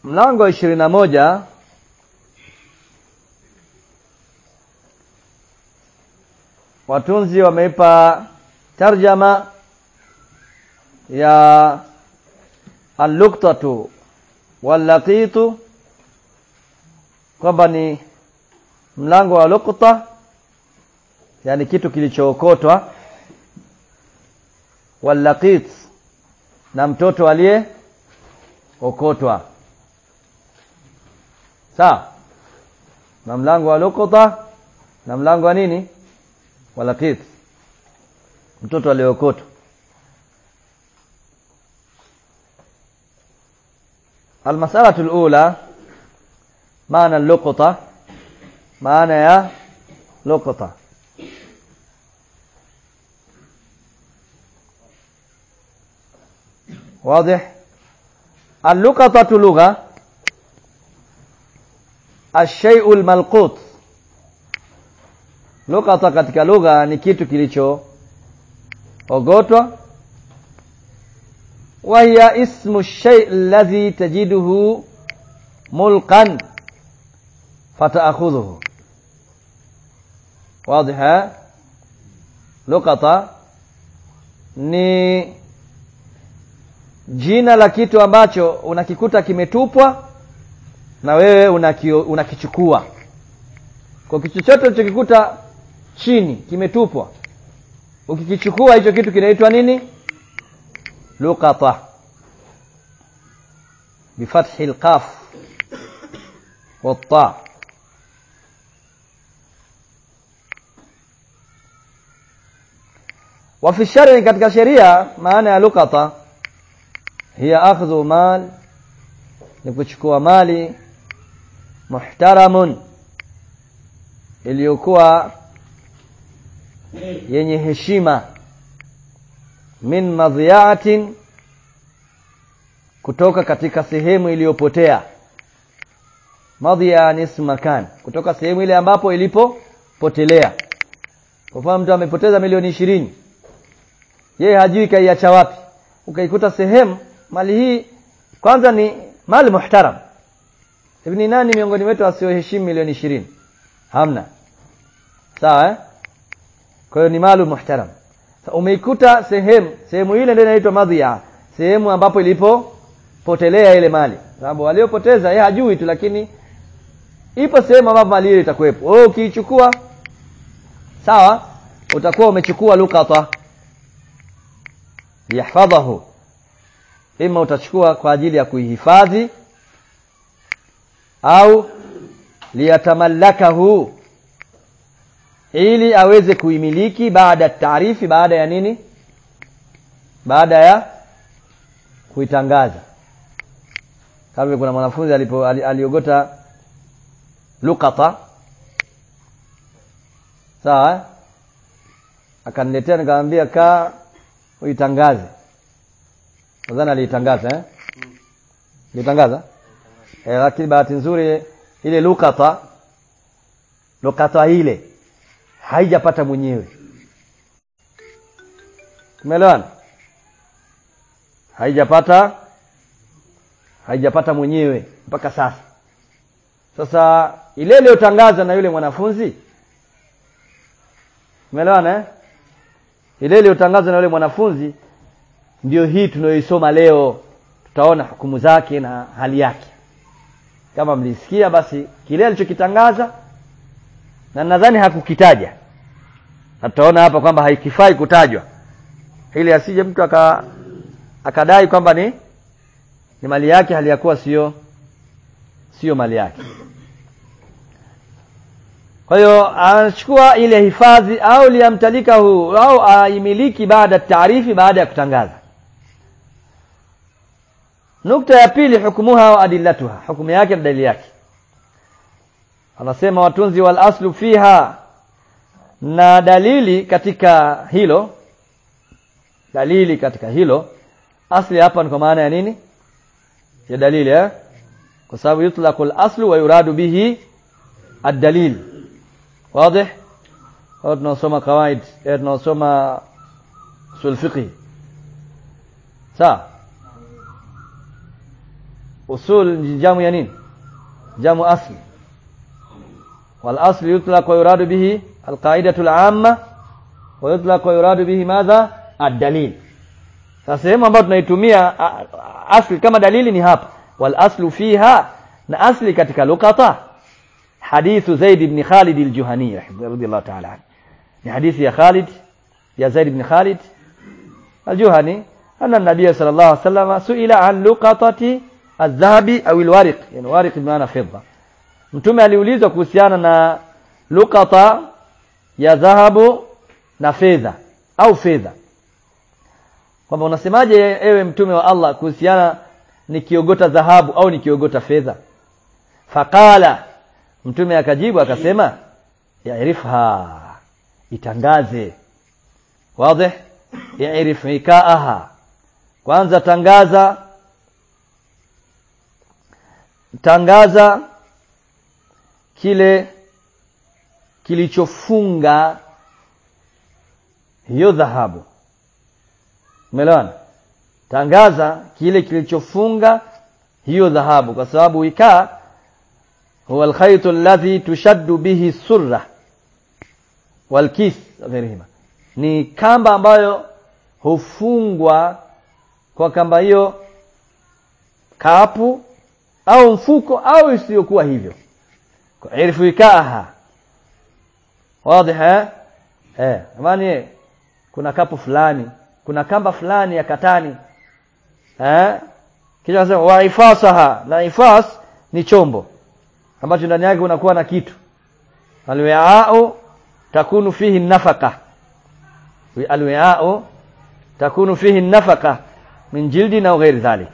mlango wa ishirini na moja watunzi wameipa tarjama ya alluktatu wallaqitu kwamba ni mlango wa lukta yani kitu kilichookotwa wallaqit na mtoto aliye okotwa sawa na mlango wa lukta na mlango wa nini walaqit mtoto aliyeokotwa المسألة الأولى معنى اللقطة معنى يا لقطة واضح اللقطة لغة الشيء الملقوط لقطة katika lugha ni kitu kilicho ogotwa وهي اسم الشيء الذي تجده ملقا فتأخذه واضح لقطة ni jina la kitu ambacho unakikuta kimetupwa na wewe unakio, unakichukua kwa kitu chochote ulichokikuta chini kimetupwa ukikichukua hicho kitu kinaitwa nini لقطة بفتح القاف والطاء وفي الشرع katika sheria maana ya luqata hiya akhdhu mal ni kuchukua mali muhtaramun iliyokuwa yenye heshima min madhiatin kutoka katika sehemu iliyopotea madhia ni ismu makan kutoka sehemu ile ambapo ilipopotelea kwa mfano mtu amepoteza milioni ishirini yeye hajui kaiacha wapi ukaikuta sehemu mali hii kwanza ni mali muhtaram hivi ni nani miongoni wetu asioheshimu milioni ishirini hamna sawa eh? kwa hiyo ni mali muhtaram umeikuta sehemu sehemu ile ndio inaitwa madhia sehemu ambapo ilipopotelea ile mali sababu waliopoteza yeye hajui tu lakini ipo sehemu ambapo mali ile itakuwepo wewe ukiichukua sawa utakuwa umechukua lukata liyahfadhahu ima utachukua kwa ajili ya kuihifadhi au liyatamallakahu ili aweze kuimiliki baada taarifi baada ya nini baada ya kuitangaza kama kuna mwanafunzi alipo aliogota lukata sawa akaniletea nikamwambia kaa uitangaze nadhani aliitangaza eh litangaza eh, lakini bahati nzuri ile lukata lukata ile haijapata mwenyewe umeelewana haijapata haijapata mwenyewe mpaka sasa sasa ile iliyotangazwa na yule mwanafunzi umeelewana eh? ile iliyotangazwa na yule mwanafunzi ndio hii tunayoisoma leo tutaona hukumu zake na hali yake kama mlisikia basi kile alichokitangaza na nadhani hakukitaja na tutaona hapa kwamba haikifai kutajwa ili asije mtu aka akadai kwamba ni ni mali yake hali ya kuwa sio sio mali yake kwa hiyo anachukua ile hifadhi au liamtalika huu au aimiliki baada taarifi baada ya kutangaza nukta ya pili hukumuha wa adillatuha hukumu yake na dalili yake anasema watunzi wal aslu fiha na dalili katika hilo dalili katika hilo asli hapa ni kwa maana ya nini ya dalili eh? kwa sababu yutlaqu al-aslu wa yuradu bihi ad-dalil wazi au tunasoma kawaid eh tunasoma usul fiqh sawa usul ni jamu ya nini jamu asli wal asli yutlaq wa yuradu bihi al qaidatu al amma wa yutlaq wa yuradu bihi madha ad-dalil sasa sehemu ambayo tunaitumia asli kama dalili ni hapa wal aslu fiha na asli katika luqata hadithu Zaid ibn Khalid al-Juhani radiyallahu ta'ala anhu ni hadithi ya Khalid ya Zaid ibn Khalid al-Juhani anna an-nabiy sallallahu alayhi wasallam suila an luqatati adh-dhahabi au al-wariq yani wariq maana fedha mtume aliulizwa kuhusiana na luqata ya dhahabu na fedha au fedha kwamba unasemaje ewe mtume wa Allah kuhusiana nikiogota dhahabu au nikiogota fedha faqala mtume akajibu akasema yairifha itangaze wazi yairif ikaaha kwanza tangaza tangaza kile kilichofunga hiyo dhahabu umeelewana tangaza kile kilichofunga hiyo dhahabu kwa sababu wikaa huwa alkhayt alladhi tushaddu bihi surra walkis ghairihima ni kamba ambayo hufungwa kwa kamba hiyo kapu au mfuko au isiyokuwa hivyo kwa irfu wikaaha wazi eh eh amani kuna kapu fulani kuna kamba fulani ya katani eh kisha nasema wa ifasaha na ifas ni chombo ambacho ndani yake unakuwa na kitu alwi'a'u takunu fihi nafaka alwi'a'u takunu fihi nafaka min jildi na ghairi dhalik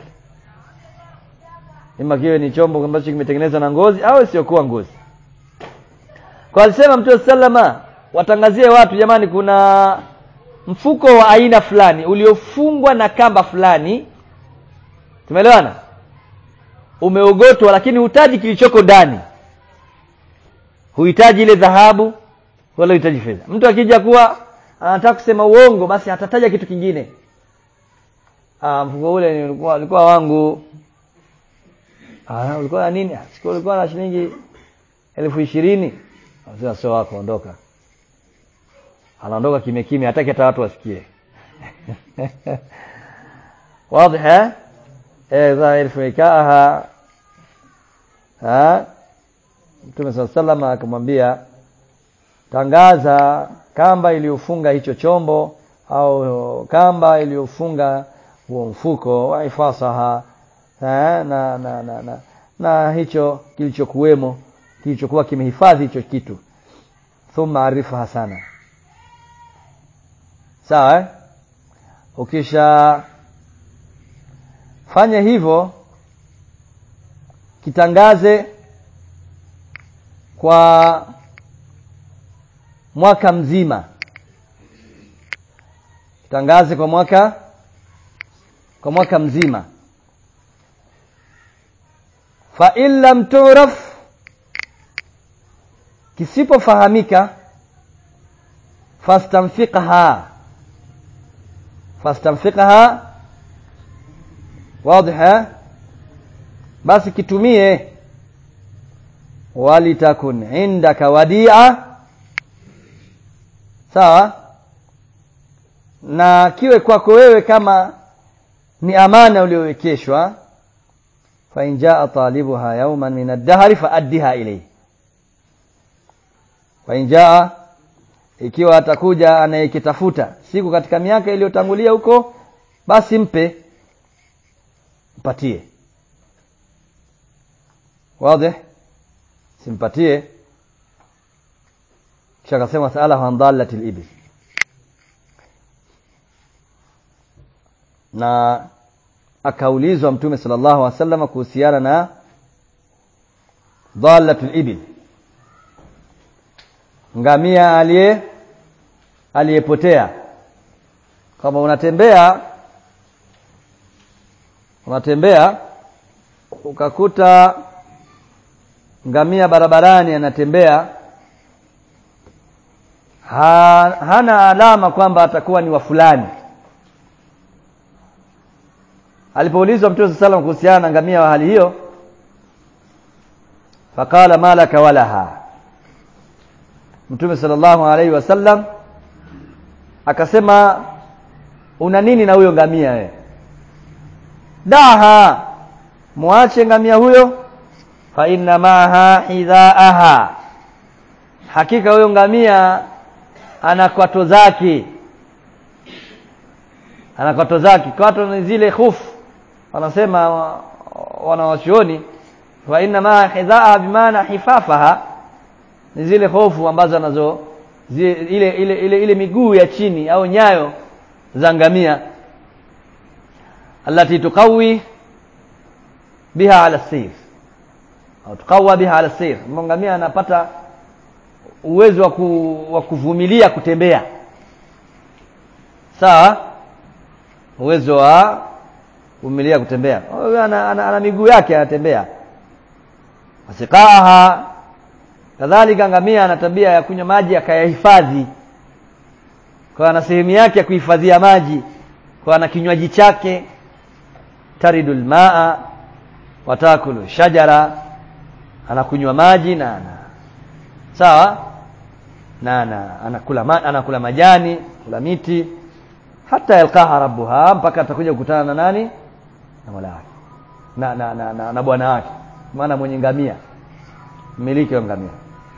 ima kiwe ni chombo ambacho kimetengenezwa na ngozi au isiyokuwa ngozi kwa alisema mtume sallama watangazie watu jamani kuna mfuko wa aina fulani uliofungwa na kamba fulani tumeelewana umeogotwa lakini hutaji kilichoko ndani huhitaji ile dhahabu wala huhitaji fedha mtu akija kuwa anataka kusema uongo basi atataja kitu kingine ah mfuko ule ulikuwa ulikuwa wangu ah ulikuwa na nini siku ulikuwa na shilingi elfu ishirini sasa sio wako ondoka anaondoka kimya kimya hataki hata watu wasikie wazi eh eh dhahir fikaha ha Mtume صلى الله عليه akamwambia tangaza kamba iliyofunga hicho chombo au kamba iliyofunga huo mfuko wa ifasaha na na, na, na, na, na hicho kilichokuwemo kilichokuwa kimehifadhi hicho kitu thumma arifaha sana sawa eh? ukisha fanya hivyo kitangaze kwa mwaka mzima kitangaze kwa mwaka kwa mwaka mzima fa in lam turaf kisipofahamika fastamfiqha fastamfiqha واضح basi kitumie walitakun indaka wadia sawa na kiwe kwako wewe kama ni amana uliowekeshwa fa in jaa talibuha yawman min ad-dahri faaddiha ilayhi fa in jaa ikiwa atakuja anayekitafuta siku katika miaka iliyotangulia huko basi mpe mpatie wazi simpatie kisha akasema sala an dallati al-ibil na akaulizwa mtume sallallahu alaihi wasallam kuhusiana na dhallatul ibil ngamia aliye aliyepotea kama unatembea unatembea ukakuta ngamia barabarani anatembea ha, hana alama kwamba atakuwa ni wa fulani alipoulizwa mtume sallallahu alayhi kuhusiana na ngamia wa hali hiyo faqala malaka walaha mtume sallallahu alaihi wasallam akasema una nini na huyo ngamia wewe daha muache ngamia huyo fa inna maha hidhaaha hakika huyo ngamia ana kwato zake ana kwato zake kwato ni zile khufu wanasema wanawachuoni wa inna ma hidhaa bimaana hifafaha ni zile hofu ambazo anazo zile, ile, ile, ile, ile miguu ya chini au nyayo za ngamia allati tuqawi biha ala sayr au tuqawa biha ala sayr ngamia anapata uwezo wa, ku, wa kuvumilia kutembea sawa uwezo wa kuvumilia kutembea ana, ana, ana miguu yake anatembea asiqaha kadhalika ngamia ana tabia ya kunywa maji akayahifadhi kwa ana sehemu yake ya kuhifadhia maji kwa ana kinywaji chake taridul maa watakulu shajara anakunywa maji na ana sawa na ana, anakula ma, anakula majani kula miti hata yalqaha rabbuha mpaka atakuja kukutana na nani na mola wake na na, na, na, na bwana wake maana mwenye ngamia mmiliki wa ngamia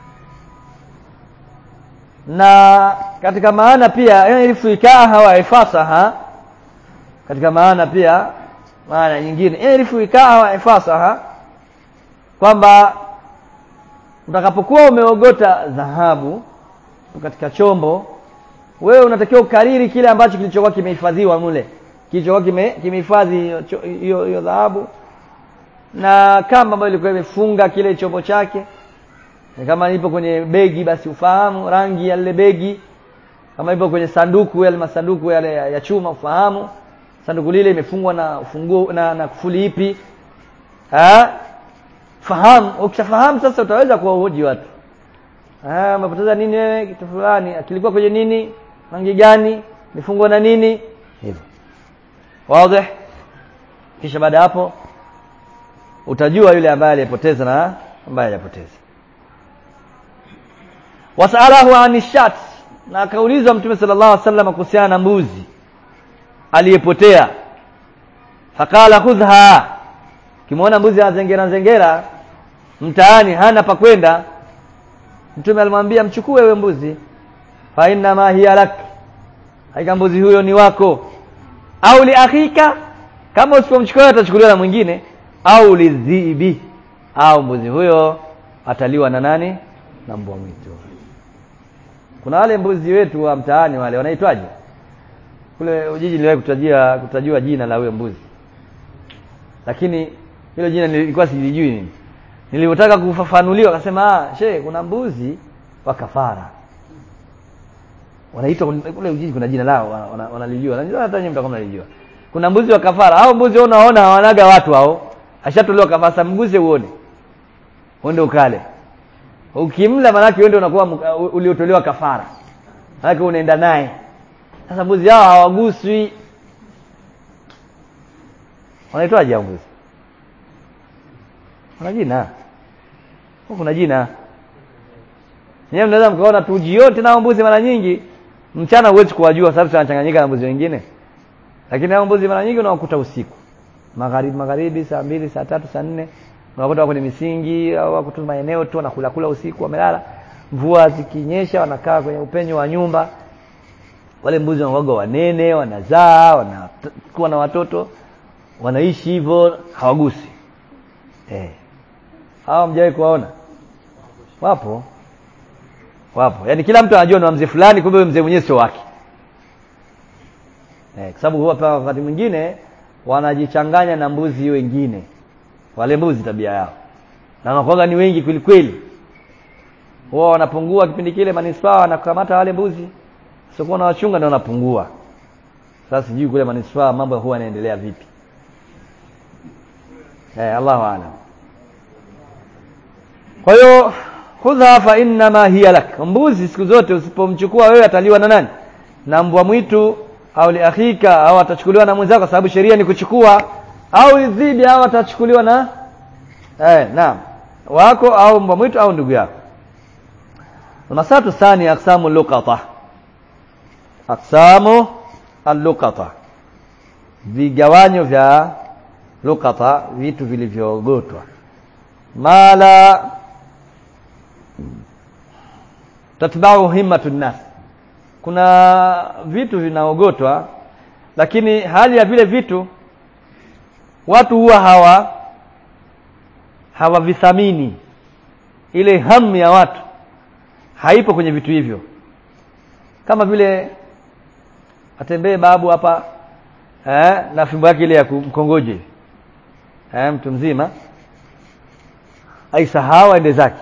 na katika maana pia ilifu ikaha wa ifasaha katika maana pia maana nyingine ilifu ikaha wa ifasaha kwamba utakapokuwa umeogota dhahabu katika chombo wewe unatakiwa ukariri kile ambacho kilichokuwa kimehifadhiwa mule kilichokuwa kime kimehifadhi hiyo hiyo dhahabu na kamba ambayo ilikuwa imefunga kile chombo chake kama ipo kwenye begi basi ufahamu rangi ya lile begi kama ipo kwenye sanduku yale masanduku yale ya, ya chuma ufahamu sanduku lile imefungwa na ufunguo na, na kufuli ipi ha? fahamu ukishafahamu sasa utaweza kuwahoji watu ah umepoteza nini wewe kitu fulani kilikuwa kwenye nini rangi gani mifungwa na nini hivyo wazi kisha baada hapo utajua yule ambaye aliyepoteza na ambaye hajapoteza wasalahu anishat na akaulizwa mtume sallallahu alaihi wasallam kuhusiana na mbuzi aliyepotea fakala khudha kimwona mbuzi anazengera zengera mtaani hana pa kwenda mtume alimwambia mchukue wewe mbuzi fa inna ma hiya lak haika mbuzi huyo ni wako au li akhika kama usipomchukua atachukuliwa na mwingine au lidhibi au mbuzi huyo ataliwa na nani na mbwa mwitu kuna wale mbuzi wetu wa mtaani wale wanaitwaje kule ujiji niliwahi kutajia kutajua jina la huyo mbuzi lakini hilo jina nilikuwa silijui nini nilipotaka kufafanuliwa akasema ah she kuna mbuzi wa kafara wanaitwa kule ujiji kuna jina lao wanalijua najua hata nyinyi mtakuwa mnalijua kuna mbuzi wa kafara hao mbuzi wao unaona hawanaga watu hao ashatolewa kafara mguze uone uende ukale ukimla manake wewe ndio unakuwa uliotolewa kafara manake unaenda naye sasa mbuzi hao hawaguswi wanaitwaje hao mbuzi kuna jina kuna jina nyewe mnaweza mkaona tu jioni tena mbuzi mara nyingi mchana huwezi kuwajua sababu wanachanganyika na mbuzi wengine lakini hao mbuzi mara nyingi unawakuta usiku magharibi magharibi saa mbili saa tatu saa nne unakuta wako kwenye misingi au wako tu maeneo tu wanakula kula usiku wamelala mvua zikinyesha wanakaa kwenye upenyo wa nyumba wale mbuzi wanakuwaga wanene wanazaa wanakuwa na watoto wanaishi hivyo hawagusi eh hawa mjawahi kuwaona wapo wapo yaani kila mtu anajua ni mzee fulani kumbe mzee mwenyewe sio wake eh kwa sababu huwa wakati mwingine wanajichanganya na mbuzi wengine wale mbuzi tabia yao na wanakuwaga ni wengi kweli kweli huwa wanapungua kipindi kile manispaa wanakamata wale mbuzi sio na wachunga ndio wanapungua sasa sijui kule manispaa mambo huwa yanaendelea vipi eh Allahu a'lam kwa hiyo khudha fa innama hiya lak mbuzi siku zote usipomchukua wewe ataliwa na nani na mbwa mwitu au liakhika au atachukuliwa na mwenzako kwa sababu sheria ni kuchukua au dhidi au atachukuliwa na eh naam wako au mbwa mwitu au ndugu yako almasatu thani aqsamu luqata aqsamu alluqata vigawanyo vya luqata vitu vilivyoogotwa mala tatbau himmatu nnas kuna vitu vinaogotwa lakini hali ya vile vitu watu huwa hawa hawavithamini ile hamu ya watu haipo kwenye vitu hivyo kama vile atembee babu hapa eh, na fimbo yake ile ya kumkongoje eh, mtu mzima aisahau aende zake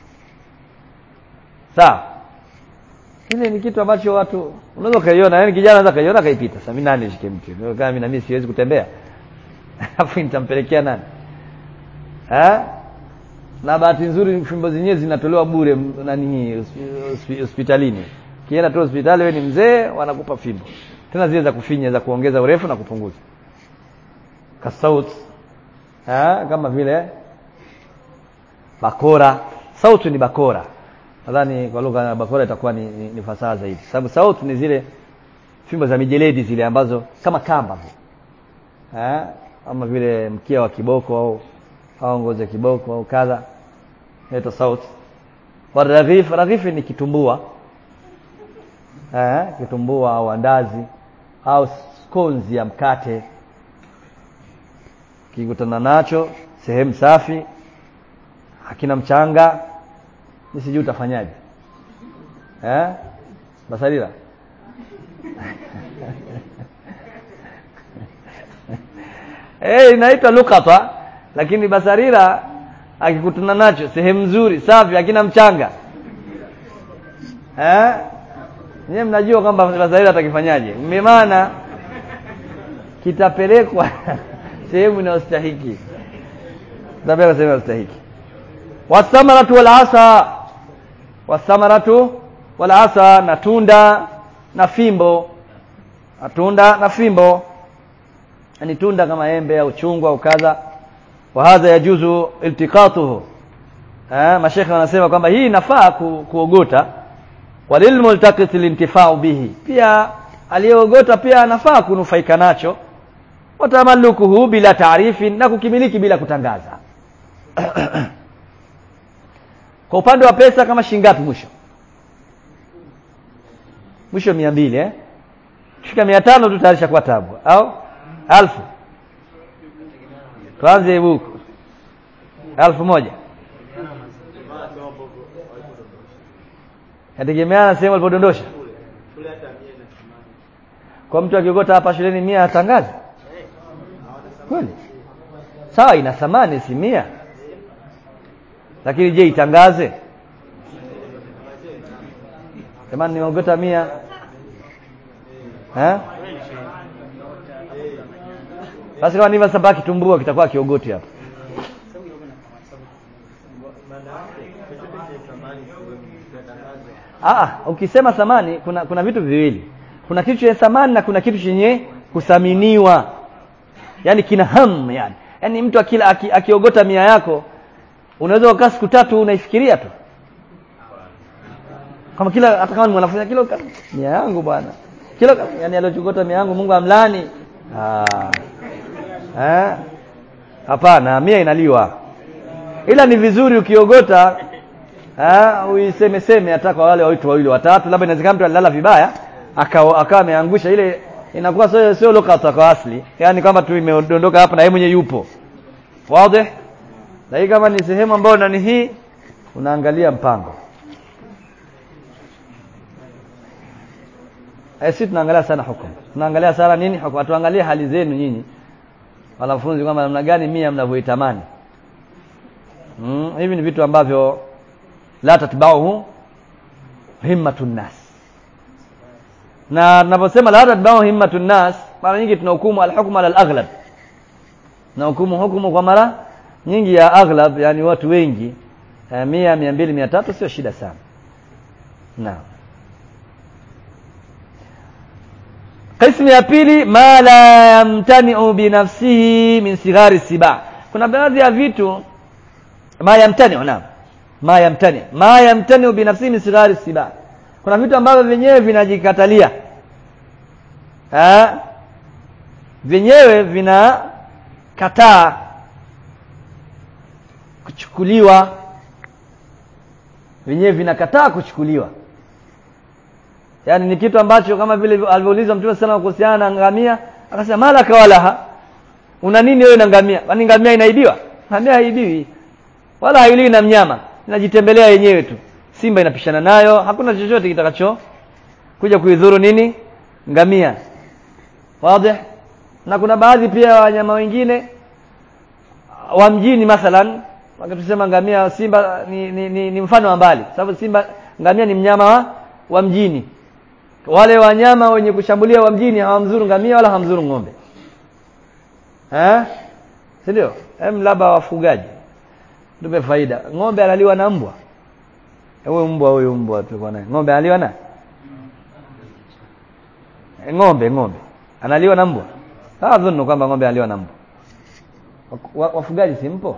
sawa ile ni kitu ambacho watu unaweza ukaiona yani kijana anaweza kaiona kaipita sasa mimi nani shike mtu kama mimi na mimi siwezi kutembea alafu nitampelekea nani eh na bahati nzuri fimbo zenyewe zinatolewa bure nani hospitalini kienda tu hospitali wewe ni mzee wanakupa fimbo tena zile za kufinya za kuongeza urefu na kupunguza kasaut eh kama vile bakora sauti ni bakora nadhani kwa lugha ya bakora itakuwa ni, ni, ni fasaha zaidi sababu sauti ni zile fimbo za mijeledi zile ambazo kama kamba eh ama vile mkia wa kiboko au au ngozi ya kiboko au kadha inaitwa sauti wa raghif raghif ni kitumbua eh kitumbua au andazi au skonzi ya mkate kikutana nacho sehemu safi hakina mchanga ni sijui utafanyaje eh basalira eh inaitwa lukata lakini basarira akikutana nacho sehemu nzuri safi hakina mchanga eh nyewe mnajua kwamba basarira atakifanyaje maana kitapelekwa sehemu inayostahiki kitapelekwa sehemu inayostahiki wasamaratu walasa wasamaratu walasa na tunda na fimbo na tunda na fimbo ni tunda kama embe au chungwa au kadha wa hadha yajuzu iltiqatuhu eh mashekhe wanasema kwamba hii inafaa ku, kuogota walilmultaqit lintifau bihi pia aliyeogota pia anafaa kunufaika nacho watamallukuhu bila taarifi na kukimiliki bila kutangaza kwa upande wa pesa kama shingapi mwisho mwisho mia mbili eh kifika mia tano tu tayari shakuwa tabu au alfu tuanze huku alfu moja yategemeana sehemu alipodondosha kwa mtu akiogota hapa shuleni mia atangaze kweli sawa ina thamani si mia lakini je itangaze jamani nimeogota mia eh basi kama niva sabaki tumbua kitakuwa kiogoti hapa ah ukisema thamani kuna kuna vitu viwili kuna kitu chenye thamani na kuna kitu chenye kuthaminiwa yani kina hamu yani yani mtu akila aki, akiogota mia yako unaweza ukaa siku tatu unaifikiria tu kama kila hata kama ni mwanafunzi kila mia yangu bwana kila yani aliochogota mia yangu Mungu amlani ah eh hapana mia inaliwa ila ni vizuri ukiogota eh uiseme seme hata kwa wale watu wawili watatu labda inawezekana mtu alilala vibaya akawa akawa ameangusha ile inakuwa sio sio lokata kwa asli yani kama tu imedondoka hapa na yeye mwenyewe yupo wazi na hii kama ni sehemu ambayo nani hii unaangalia mpango eh sisi tunaangalia sana hukumu tunaangalia sana nini hukumu tuangalie hali zenu nyinyi wanafunzi kwamba namna gani mia mnavyoitamani mm, hivi ni vitu ambavyo la tatbauhu himmatun nas na tunaposema la tatbauhu himmatun nas mara nyingi tunahukumu alhukmu ala alaghlab na hukumu hukumu kwa mara nyingi ya aghlab yani watu wengi eh, mia mia mbili mia tatu sio shida sana naam qismu ya pili ma la yamtani'u binafsihi min sighari siba kuna baadhi ya vitu ma yamtani'u naam ma yamtani ma yamtani'u binafsihi min sighari siba kuna vitu ambavyo vyenyewe vinajikatalia eh vyenyewe vinakataa kuchukuliwa vyenyewe vinakataa kuchukuliwa yaani ni kitu ambacho kama vile alivyoulizwa mtume sana kuhusiana na ngamia akasema malaka walaha una nini wewe na ngamia kwani ngamia inaibiwa ngamia haibiwi wala hailiwi na mnyama inajitembelea yenyewe tu simba inapishana nayo hakuna chochote kitakacho kuja kuidhuru nini ngamia wazi na kuna baadhi pia ya wanyama wengine wa mjini mathalan wakitusema ngamia simba ni, ni, ni, ni mfano wa mbali sababu simba ngamia ni mnyama wa, wa mjini wale wanyama wenye kushambulia wa mjini hawamzuru ngamia wala hawamzuru ng'ombe eh si ndio hem labda wafugaji tupe faida ng'ombe analiwa na mbwa huyo mbwa huyo mbwa tulikuwa naye ng'ombe analiwa na ng'ombe ng'ombe analiwa na mbwa hawadhunnu kwamba ng'ombe analiwa na mbwa Wa- wafugaji si mpo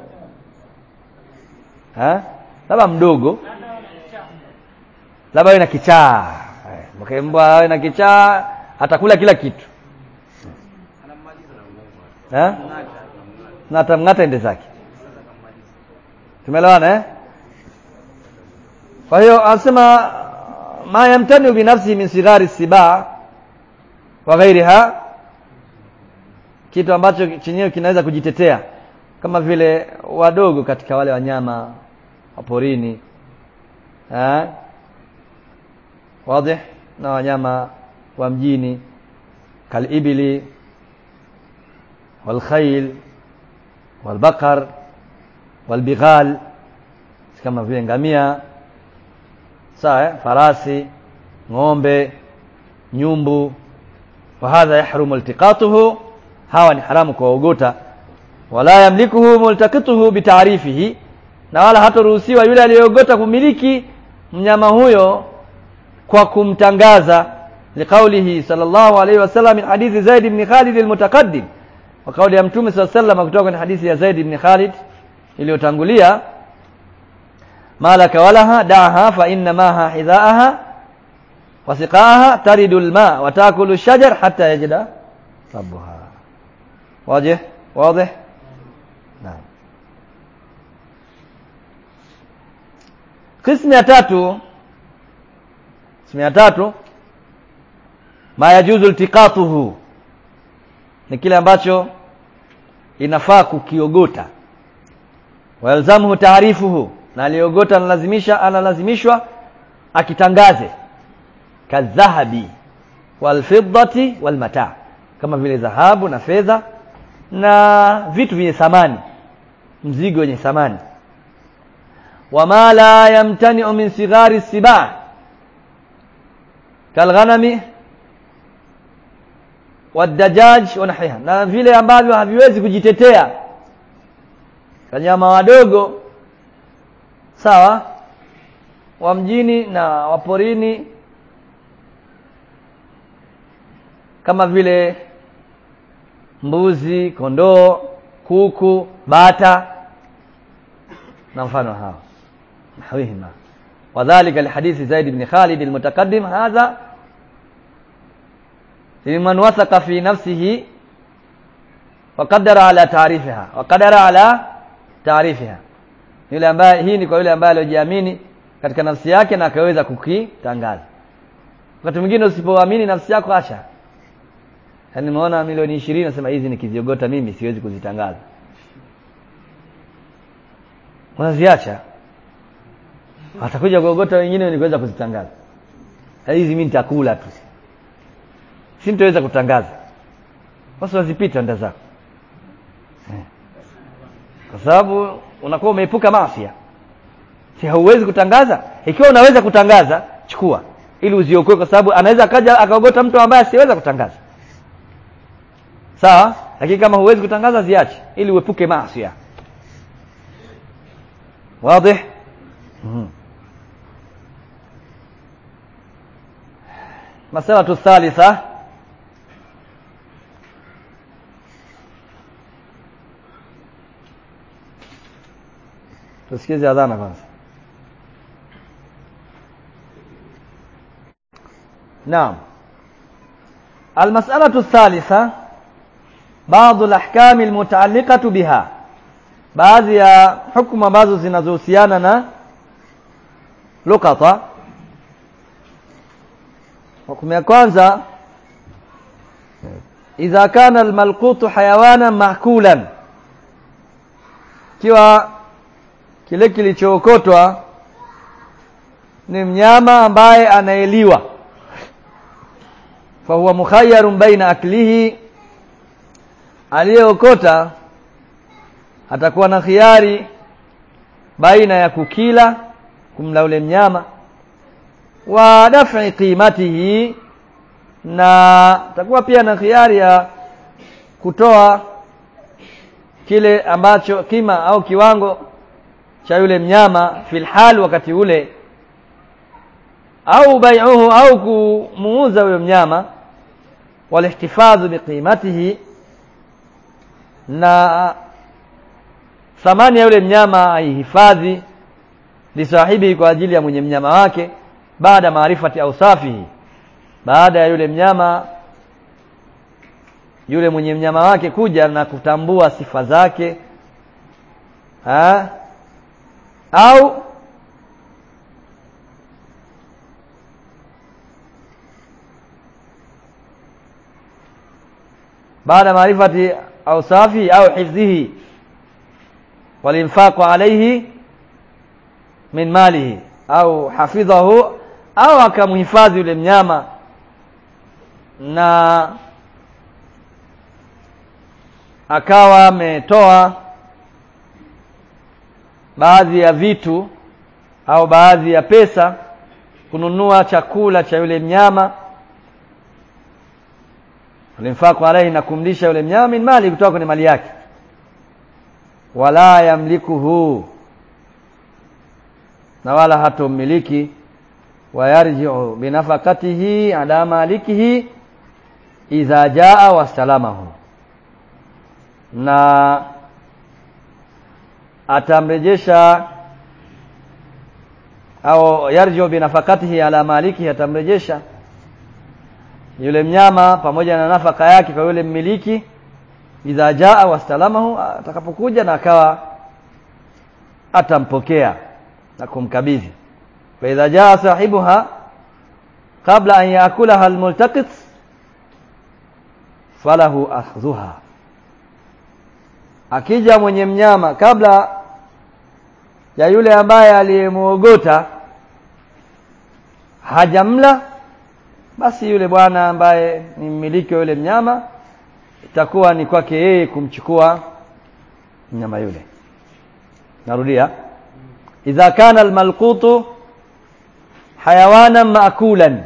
Ha? labda mdogo labda awe na kichaa Eh, mke mbwa awe na kichaa atakula kila kitu Ha? na atamng'ata ende zake tumeelewana eh? kwa hiyo anasema ma yamtani binafsi min sighari siba wa ghairiha kitu ambacho chenyewe kinaweza kujitetea kama vile wadogo katika wale wanyama wa porini eh wazi na wanyama wa mjini kalibili walkhayl walbaqar walbighal kama vile ngamia sawa eh? farasi ng'ombe nyumbu wahadha yahrumu iltiqatuhu hawa ni haramu kuwaogota wala yamlikuhu multaqituhu bitaarifihi na wala hataruhusiwa yule aliyeogota kumiliki mnyama huyo kwa kumtangaza liqaulihi sallallahu alayhi wasallam min hadithi Zaid ibn Khalid almutaqaddim wa kauli ya mtume sallallahu alayhi wasallam kutoka kwenye hadithi ya Zaid ibn Khalid iliyotangulia malaka walaha da'aha fa inna maha hidhaaha wa siqaaha taridu alma wa taakulu ash-shajar hatta yajda rabbuha واضح واضح نعم قسم ya tatu قسم ya tatu ma yajuzu iltiqatuhu ni kile ambacho inafaa kukiogota wayalzamuhu taarifuhu na aliogota analazimisha analazimishwa akitangaze kadhahabi walfiddati walmataa kama vile dhahabu na fedha na vitu vyenye thamani mzigo wenye thamani wama la yamtani'u min sighari sibaa kalghanami wadajaj wa nahwiha na vile ambavyo haviwezi kujitetea kanyama wadogo sawa wa mjini na waporini kama vile mbuzi kondoo kuku bata na mfano hao nahwihima wadhālika lihadithi Zaid ibn Khalid almutaqaddim hadha liman wasaqa fi nafsihi wa qaddara ala ta'rifiha wa qaddara ala ta'rifiha yule ambaye hii ni kwa yule ambaye aliyojiamini katika nafsi yake na akaweza kukitangaza wakati mwingine usipoamini nafsi yako acha yaani nimeona milioni 20 nasema hizi nikiziogota mimi siwezi kuzitangaza unaziacha watakuja kuogota wengine ni kuweza kuzitangaza hizi mimi nitakula tu si nitaweza kutangaza basi wazipita nda zako Eh. kwa sababu unakuwa umeepuka maafia si hauwezi kutangaza ikiwa unaweza kutangaza chukua ili uziokoe kwa sababu anaweza akaja akaogota mtu ambaye asiweza kutangaza sawa lakini kama huwezi kutangaza ziache ili uepuke maasi wazi mm مسألة الثالثة tusikize adhana kwanza naam المسألة الثالثة بعض الأحكام المتعلقة بها baadhi ya hukumu ambazo zinazohusiana na lukata hukumu ya kwanza idha kana almalqutu hayawana makulan kiwa kile kilichookotwa ni mnyama ambaye anaeliwa fahuwa mukhayyarun baina aklihi aliyeokota atakuwa na khiari baina ya kukila kumla ule mnyama wa daf'i qimatihi na atakuwa pia na khiari ya kutoa kile ambacho kima au kiwango cha yule mnyama fil hal wakati ule au bai'uhu au kumuuza yule mnyama walihtifadhu biqimatihi na thamani ya yule mnyama aihifadhi lisahibi kwa ajili ya mwenye mnyama wake baada maarifati au safihi baada ya yule mnyama yule mwenye mnyama wake kuja na kutambua sifa zake ha? au baada maarifati au safi au hifdhihi walinfaqu alayhi min malihi au hafidhahu au akamhifadhi yule mnyama na akawa ametoa baadhi ya vitu au baadhi ya pesa kununua chakula cha yule mnyama alimfaku alaihi na kumlisha yule mnyama min mali kutoka kwenye mali yake wala yamlikuhu na wala hatomiliki wayarji'u binafakatihi ala malikihi idha jaa wastalamahu na atamrejesha au yarji'u binafakatihi ala malikihi atamrejesha yule mnyama pamoja na nafaka yake kwa yule mmiliki idha jaa wastalamahu atakapokuja na akawa atampokea na kumkabidhi fa idha jaa sahibuha qabla an yaakulaha almultaqit falahu akhdhuha akija mwenye mnyama kabla ya yule ambaye aliyemuogota hajamla basi yule bwana ambaye ni mmiliki wa yule mnyama itakuwa ni kwake yeye kumchukua mnyama yule narudia idha kana almalqutu hayawanan maakulan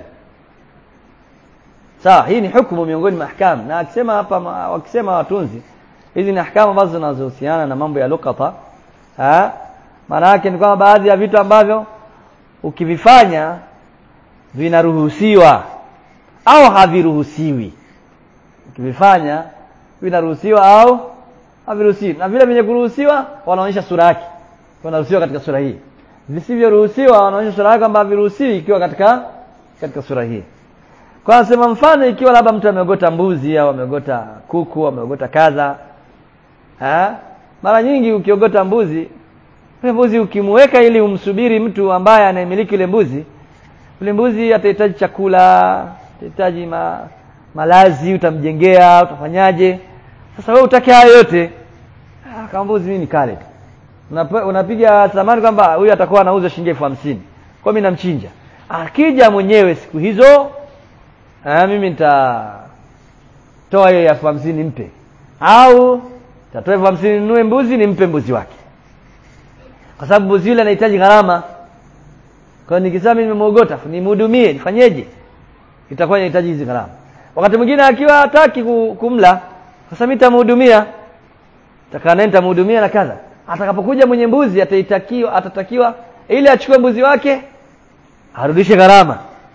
sawa hii ni hukumu miongoni mwa ahkam na akisema hapa wakisema watunzi hizi ni ahkamu ambazo zinazohusiana na mambo ya lukata maana yake ni kwamba baadhi ya vitu ambavyo ukivifanya vinaruhusiwa au haviruhusiwi ukivifanya vinaruhusiwa au haviruhusiwi na vile vyenye kuruhusiwa wanaonyesha sura yake wanaruhusiwa katika sura hii visivyoruhusiwa wanaonyesha sura yake kwamba haviruhusiwi ikiwa katika katika sura hii kwa nasema mfano ikiwa labda mtu ameogota mbuzi au ameogota kuku ameogota kadha ha? mara nyingi ukiogota mbuzi ule mbuzi ukimweka ili umsubiri mtu ambaye anayemiliki ile mbuzi ule mbuzi atahitaji chakula atahitaji ma, malazi utamjengea utafanyaje sasa wewe utake hayo yote ah, kama mbuzi mimi nikale tu Unap, unapiga thamani kwamba huyu atakuwa anauza shilingi elfu hamsini kwa mimi namchinja akija mwenyewe siku hizo ah, mimi nitatoa hiyo elfu hamsini mpe au tatoa elfu hamsini ninunue mbuzi nimpe mbuzi wake kwa sababu mbuzi yule anahitaji gharama kwa hiyo nikisema mimi nimemwogota nimhudumie nifanyeje itakuwa inahitaji hizi gharama wakati mwingine akiwa hataki kumla sasa mimi nitamhudumia takaa naye nitamhudumia na kadha atakapokuja mwenye mbuzi ataitakiwa atatakiwa ili achukue mbuzi wake arudishe gharama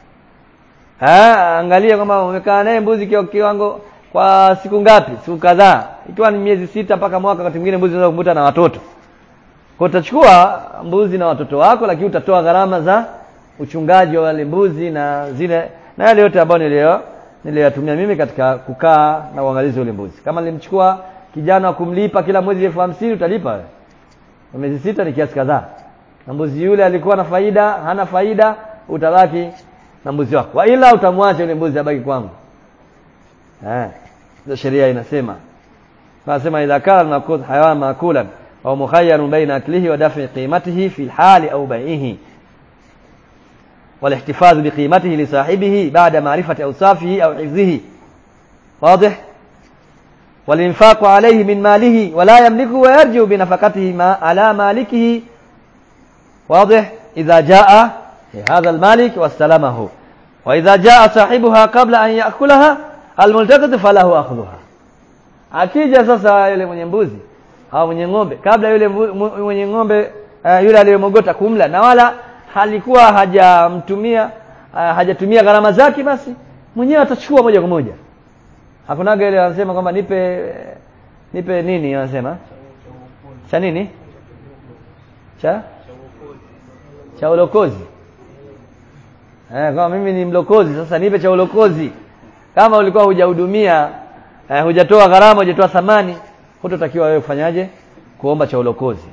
angalia kwamba umekaa naye mbuzi kwa kiwango kwa siku ngapi siku kadhaa ikiwa ni miezi sita mpaka mwaka wakati mwingine mbuzi unaweza kumkuta na watoto kwa utachukua mbuzi na watoto wako lakini utatoa gharama za uchungaji wa wale mbuzi na zile na yale yote ambayo nilio niliyatumia mimi katika kukaa na uangalizi ule mbuzi kama nilimchukua kijana wa kumlipa kila mwezi elfu hamsini utalipa wewe kwa miezi sita ni kiasi kadhaa na mbuzi yule alikuwa na faida hana faida utabaki na mbuzi wako wa ila utamwacha yule mbuzi abaki kwangu eh ndio sheria inasema nasema idha kana nakul hayawan makulan au mukhayyarun baina aklihi wa daf'i qimatihi fi hali au bai'ihi والاحتفاظ بقيمته لصاحبه بعد معرفة أوصافه أو حفظه واضح والإنفاق عليه من ماله ولا يملكه ويرجع بنفقته ما على مالكه واضح إذا جاء هذا المالك واستلمه وإذا جاء صاحبها قبل أن يأكلها الملتقط فله أخذها akija sasa yule mwenye mbuzi au mwenye ng'ombe kabla yule mwenye ng'ombe uh, yule aliyemogota kumla na wala halikuwa hajamtumia uh, hajatumia gharama zake basi mwenyewe atachukua moja kwa moja hakunaga ile wanasema kwamba nipe nipe nini wanasema cha nini cha cha ulokozi eh kama mimi ni mlokozi sasa nipe cha ulokozi kama ulikuwa hujahudumia eh, hujatoa gharama hujatoa thamani hutotakiwa wewe kufanyaje kuomba cha ulokozi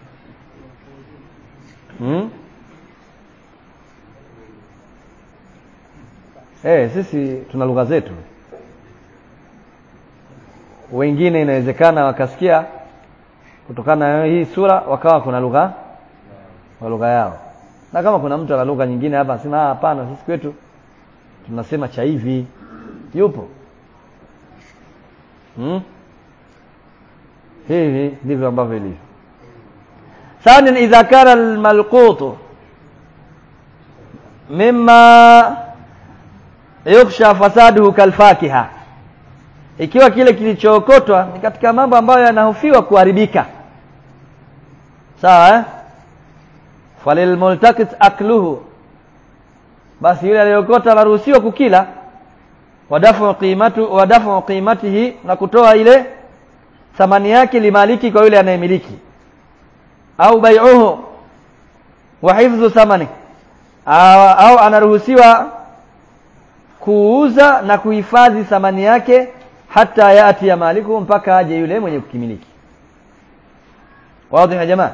hmm? Eh, sisi tuna lugha zetu wengine inawezekana wakasikia kutokana na hii sura wakawa kuna lugha wa lugha yao na kama kuna mtu ana lugha nyingine hapa anasema ah hapana sisi kwetu tunasema cha hivi yupo hmm? hivi ndivyo ambavyo ilivyo ثانيا إذا كان الملقوط مما yukhsha fasaduhu kalfakiha ikiwa kile kilichookotwa ni katika mambo ambayo yanahofiwa kuharibika sawa eh falilmultaqit akluhu basi yule aliyokota anaruhusiwa kukila wadafu qimatu wadafu qimatihi na kutoa ile thamani yake limaliki kwa yule anayemiliki au bai'uhu wa hifdhu thamani au, au anaruhusiwa kuuza na kuhifadhi thamani yake hata yati ya maliku mpaka aje yule mwenye kukimiliki wazi ya jamaa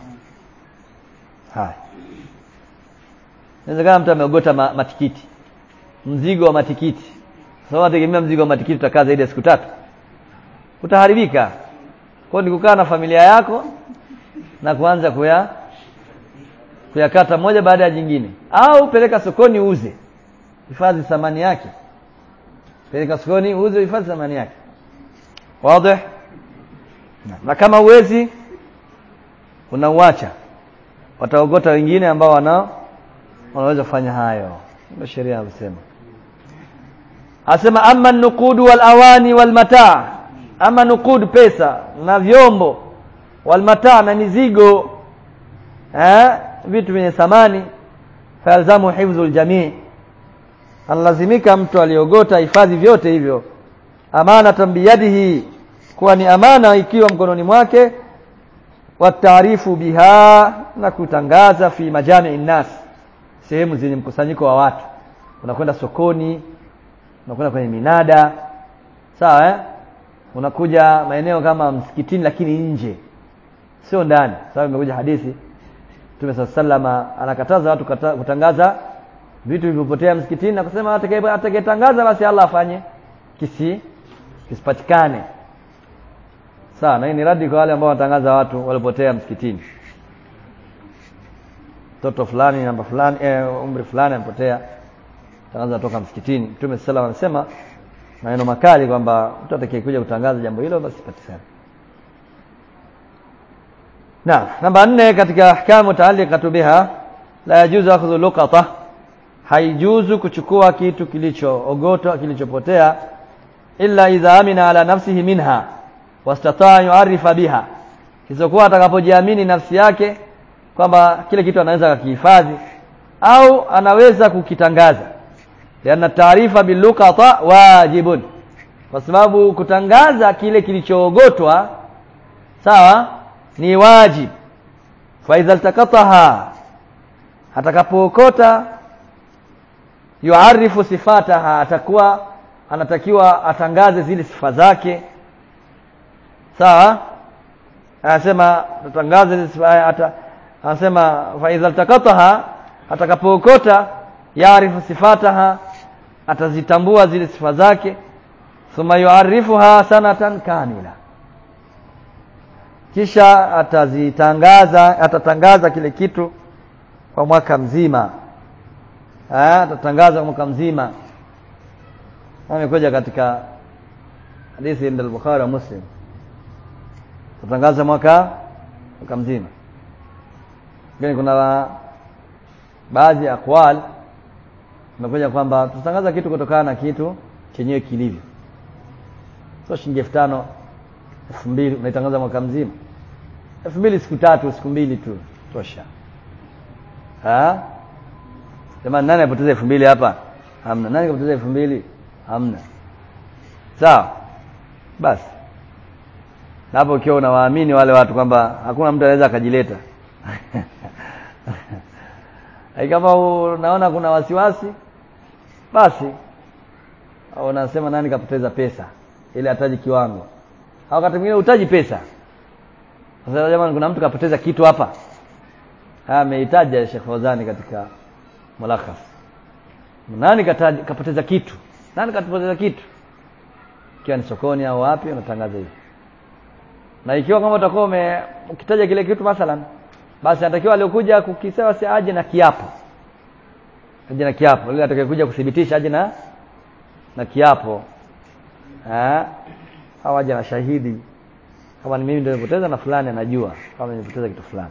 haya inawezekana mtu ameogota ma, matikiti mzigo wa matikiti sasa tegemea mzigo wa matikiti utakaa zaidi ya siku tatu utaharibika kwa ni kukaa na familia yako na kuanza kuya kuyakata moja baada ya jingine au peleka sokoni uuze hifadhi thamani yake peleka sokoni uuze hifadhi thamani yake wazi na kama uwezi unauacha wataogota wengine ambao wana wanaweza kufanya hayo ndio sheria inasema asema amma nuqud wal awani wal mataa ama nuqud pesa na vyombo wal mataa na mizigo eh vitu vyenye thamani falzamu hifdhul jamii analazimika mtu aliogota hifadhi vyote hivyo amana tambiyadihi kuwa ni amana ikiwa mkononi mwake wataarifu biha na kutangaza fi majami nnas sehemu zenye mkusanyiko wa watu unakwenda sokoni unakwenda kwenye minada sawa eh unakuja maeneo kama msikitini lakini nje sio ndani sababu imekuja hadithi Mtume sallama anakataza watu kata, kutangaza vitu vilivyopotea msikitini na kusema atakayetangaza basi Allah afanye kisi kisipatikane sawa na hii ni radi kwa wale ambao wanatangaza watu walipotea msikitini mtoto fulani namba fulani eh, umri fulani amepotea tangaza toka msikitini Mtume sallallahu anasema maneno makali kwamba mtu atakayekuja kutangaza jambo hilo basi patikane na namba nne katika ahkamu mutaalliqatu biha la yajuzu akhdhu luqata haijuzu kuchukua kitu kilichoogotwa kilichopotea illa idha amina ala nafsihi minha wastataa yuarifa biha kisokuwa atakapojiamini nafsi yake kwamba kile kitu anaweza kukihifadhi au anaweza kukitangaza lianna taarifa biluqata wajibun kwa sababu kutangaza kile kilichoogotwa sawa ni wajib faidha altakataha atakapookota yuarifu sifataha atakuwa anatakiwa atangaze zile sifa zake sawa anasema atangaze zile sifa ata anasema faidha altakataha atakapookota yaarifu sifataha atazitambua zile sifa zake thumma yuarifuha sanatan kamila kisha atazitangaza atatangaza kile kitu kwa mwaka mzima eh atatangaza kwa mwaka mzima amekuja katika hadithi ya al-Bukhari wa Muslim atatangaza mwaka mwaka mzima lakini kuna baadhi ya aqwal imekuja kwamba tutatangaza kitu kutokana na kitu chenyewe kilivyo sio shilingi elfu tano elfu mbili unaitangaza mwaka mzima elfu mbili siku tatu siku mbili tu tosha ha jamani nani apoteza elfu mbili hapa hamna nani kapoteza elfu mbili hamna sawa basi na hapo ukiwa unawaamini wale watu kwamba hakuna mtu anaweza akajileta kama unaona kuna wasiwasi basi au unasema nani kapoteza pesa ili ataji kiwango au wakati mwingine utaji pesa sasa jamani kuna mtu kapoteza kitu hapa ameitaja Sheikh Fawzani katika mulakhas nani kataji, kapoteza kitu nani kapoteza kitu ikiwa ni sokoni au wapi unatangaza hivi na ikiwa kama utakuwa ukitaja kile kitu mathalan basi anatakiwa aliokuja kukisema si aje na kiapo aje na kiapo ile atakayekuja kuthibitisha aje na na kiapo eh au aje na shahidi kama ni mimi ndio nimepoteza na fulani anajua kama nimepoteza kitu fulani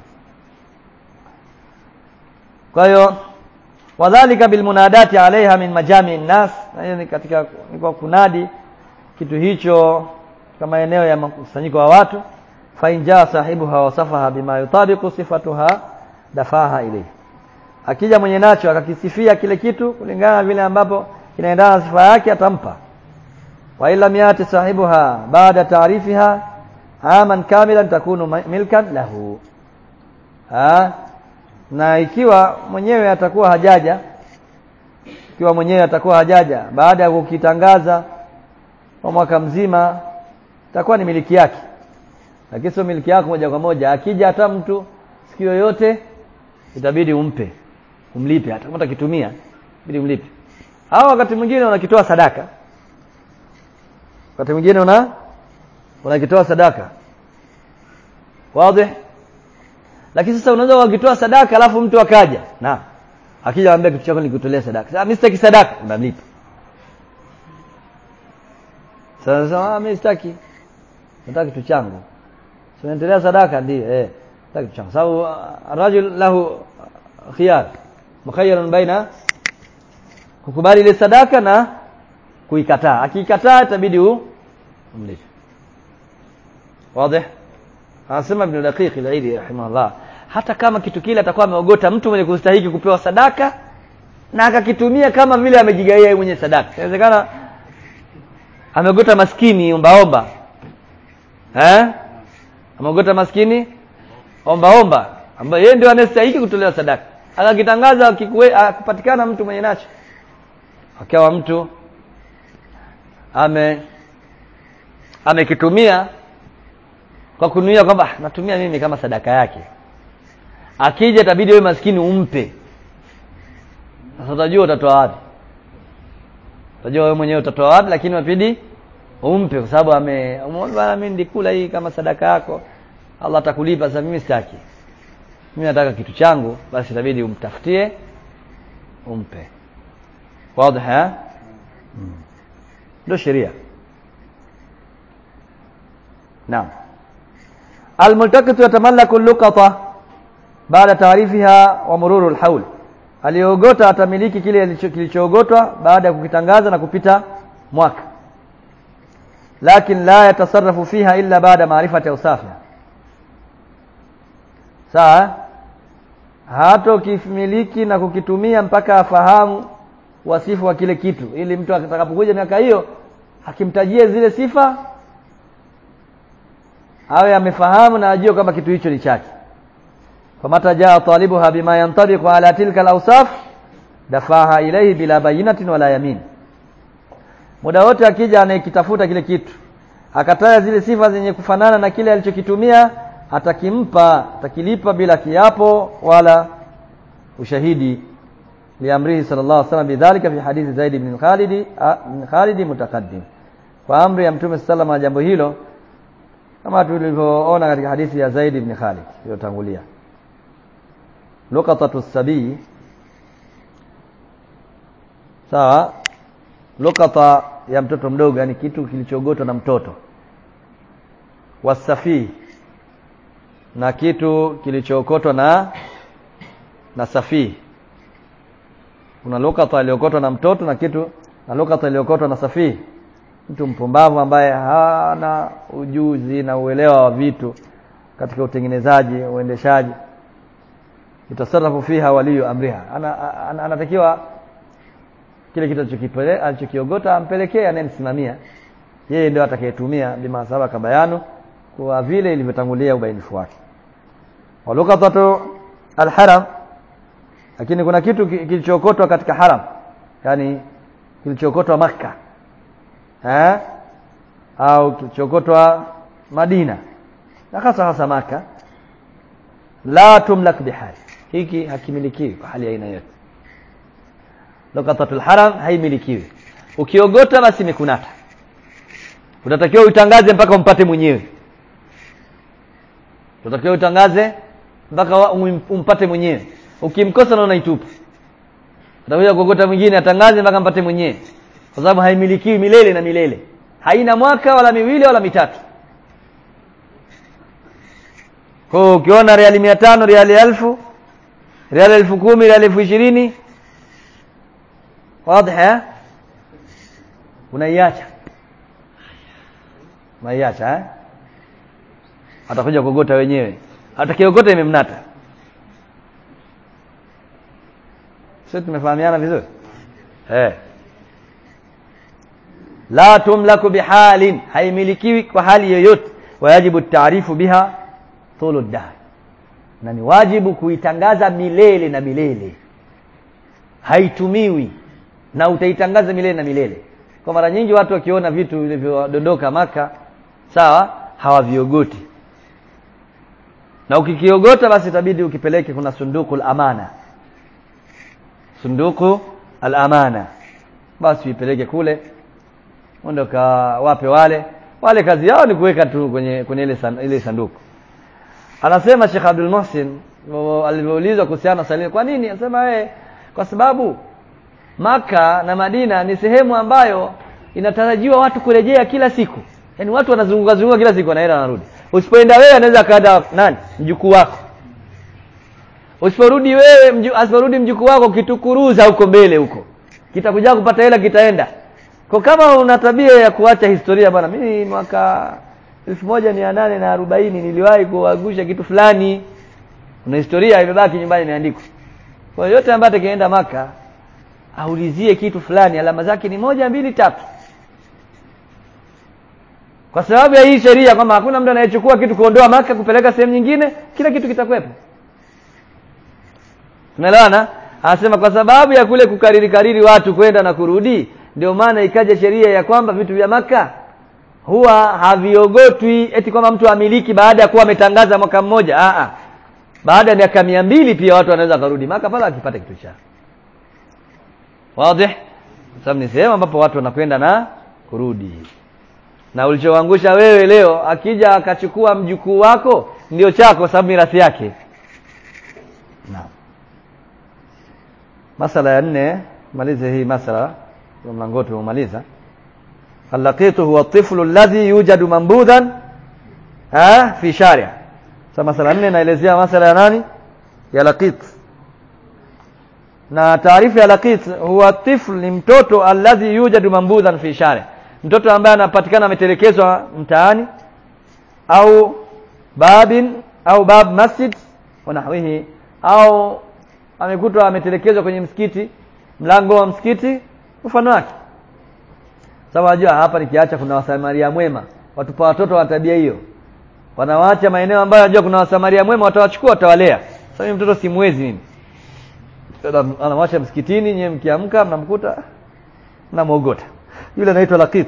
kwa hiyo wadhalika bilmunadati alaiha min majami nnas na hiyo ni katika ni kwa kunadi kitu hicho kama eneo ya mkusanyiko wa watu fa injaa sahibuha wasafaha bima yutabiqu sifatuha dafaha ilayhi akija mwenye nacho akakisifia kile kitu kulingana na vile ambapo kinaendana na sifa yake atampa wa illa yati sahibuha baada taarifiha aman kamilan takunu milkan lahu ha? na ikiwa mwenyewe atakuwa hajaja ikiwa mwenyewe atakuwa hajaja baada ya kukitangaza kwa mwaka mzima itakuwa ni miliki yake lakini sio miliki yako moja kwa moja akija hata mtu siku yoyote itabidi umpe umlipe hata kama utakitumia ibidi umlipe au wakati mwingine unakitoa sadaka wakati mwingine una unakitoa sadaka wazi lakini sasa unaweza ukitoa sadaka alafu mtu akaja na akija anambia kitu chako nikutolea sadaka sasa mimi sitaki sadaka unamlipa sasa mimi sitaki nataka kitu changu tunaendelea sadaka ndio eh nataka kitu changu sababu rajul lahu khiyar mukhayyarun baina kukubali ile sadaka na kuikataa akikataa itabidi umlipe wazi anasema ibn daqiq al-aidi rahimahullah hata kama kitu kile atakuwa ameogota mtu mwenye kustahiki kupewa sadaka na akakitumia kama vile amejigaia yeye mwenye sadaka inawezekana ameogota maskini ombaomba eh ameogota maskini ombaomba ambaye yeye ndio anastahili kutolewa sadaka akakitangaza akipatikana mtu mwenye nacho akawa mtu ame amekitumia kwa kunuia kwamba natumia mimi kama sadaka yake akija itabidi wewe maskini umpe sasa utajua utatoa wapi utajua wewe mwenyewe utatoa wapi lakini wapidi umpe kwa sababu ame bwana mimi nilikula hii kama sadaka yako Allah atakulipa sasa mimi sitaki mimi nataka kitu changu basi itabidi umtafutie umpe wazi ha ndio sheria naam الملتقط يتملك اللقطة بعد تعريفها ومرور الحول aliogota atamiliki kile kilichoogotwa baada ya kukitangaza na kupita mwaka lakin la yatasarrafu fiha illa baada maarifati usafiha sawa hato kifimiliki na kukitumia mpaka afahamu wasifu wa kile kitu ili mtu atakapokuja miaka hiyo akimtajie zile sifa awe amefahamu na ajue kwamba kitu hicho ni chake famata jaa talibuha bima yantabiqu ala tilka alawsaf dafaha ilayhi bila bayinatin wala yamin muda wote akija anayekitafuta kile kitu akataja zile sifa zenye kufanana na kile alichokitumia atakimpa atakilipa bila kiapo wala ushahidi liamrihi sallallahu alaihi wasallam bidhalika fi hadithi Zaid ibn Khalid ibn Khalid mutaqaddim kwa amri ya mtume sallallahu jambo hilo kama tulivyoona katika hadithi ya Zaid ibn Khalid iliyotangulia luqatatu sabii sawa luqata ya mtoto mdogo yani kitu kilichogotwa na mtoto wasafii na kitu kilichookotwa na na safii kuna lukata iliyokotwa na mtoto na kitu na lukata iliyokotwa na safii mtu mpumbavu ambaye hana ujuzi na uelewa wa vitu katika utengenezaji uendeshaji itasarafu fiha waliyu amriha ana, ana, anatakiwa kile kitu alichokiogota ampelekee anayemsimamia yeye ndio atakayetumia bima sabaka bayanu kwa vile ilivyotangulia ubainifu wake walukatatu alharam lakini kuna kitu kilichokotwa katika haram yani kilichokotwa maka eh au kilichokotwa Madina na hasa hasa maka la tumlak bihali hiki hakimilikiwi kwa hali ya aina yote lokatatul haram haimilikiwi ukiogota basi mikunata utatakiwa utangaze mpaka umpate mwenyewe utatakiwa utangaze mpaka umpate mwenyewe ukimkosa na unaitupa utakuja kuogota mwingine atangaze mpaka mpate mwenyewe kwa sababu haimilikiwi milele na milele haina mwaka wala miwili wala mitatu kwa ukiona reali mia tano reali elfu reali elfu kumi reali elfu ishirini wazi unaiacha unaiacha eh atakuja kuogota wenyewe atakiogota imemnata sio tumefahamiana vizuri eh la tumlaku bihalin haimilikiwi kwa hali yoyote wajibu taarifu biha tulu dahr na ni wajibu kuitangaza milele na milele haitumiwi na utaitangaza milele na milele kwa mara nyingi watu wakiona vitu vilivyodondoka maka sawa hawaviogoti na ukikiogota basi itabidi ukipeleke kuna sunduku al-amana sunduku al-amana basi uipeleke kule uende wape wale wale kazi yao ni kuweka tu kwenye kwenye ile san, ile sanduku anasema Sheikh Abdul Muhsin alivyoulizwa kuhusiana na kwa nini anasema wewe kwa sababu maka na Madina ni sehemu ambayo inatarajiwa watu kurejea kila siku yaani watu wanazunguka zunguka kila siku wanaenda wanarudi usipoenda wewe anaweza kaenda nani mjukuu wako usiporudi wewe mju, asiporudi mjukuu wako kitukuruza huko mbele huko kitakuja kupata hela kitaenda kwa kama una tabia ya kuacha historia bwana mimi mwaka elfu moja mia nane na arobaini niliwahi kuagusha kitu fulani una historia imebaki nyumbani imeandikwa kwa yote ambaye atakayeenda maka aulizie kitu fulani alama zake ni moja mbili tatu kwa sababu ya hii sheria kwamba hakuna mtu anayechukua kitu kuondoa maka kupeleka sehemu nyingine kila kitu kitakwepo tunaelewana anasema kwa sababu ya kule kukariri kariri watu kwenda na kurudi ndio maana ikaja sheria ya kwamba vitu vya maka huwa haviogotwi eti kwamba mtu amiliki baada ya kuwa ametangaza mwaka mmoja a baada ya miaka mia mbili pia watu wanaweza kurudi maka pale akipata kitu chao wazi sababu ni sehemu ambapo watu wanakwenda na kurudi na ulichoangusha wewe leo akija akachukua mjukuu wako ndio chako sababu mirathi yake naam masala ya nne malize hii masala kwa mlango tumemaliza allaqitu huwa tiflu alladhi yujadu mambudhan ha fi sharia sasa masala nne naelezea masala ya nani ya laqit na taarifa ya laqit huwa tifl ni mtoto alladhi yujadu mambudhan fi sharia mtoto ambaye anapatikana ametelekezwa mtaani au babin au bab masjid wanahwihi au amekutwa ametelekezwa kwenye msikiti mlango wa msikiti mfano wake sababu unajua hapa nikiacha kuna wasamaria mwema watupa watoto wa tabia hiyo wanawaacha maeneo ambayo unajua kuna wasamaria mwema watawachukua watawalea sasa mimi mtoto simwezi mimi anamwacha msikitini nyewe mkiamka mnamkuta mnamwogota yule anaitwa laqit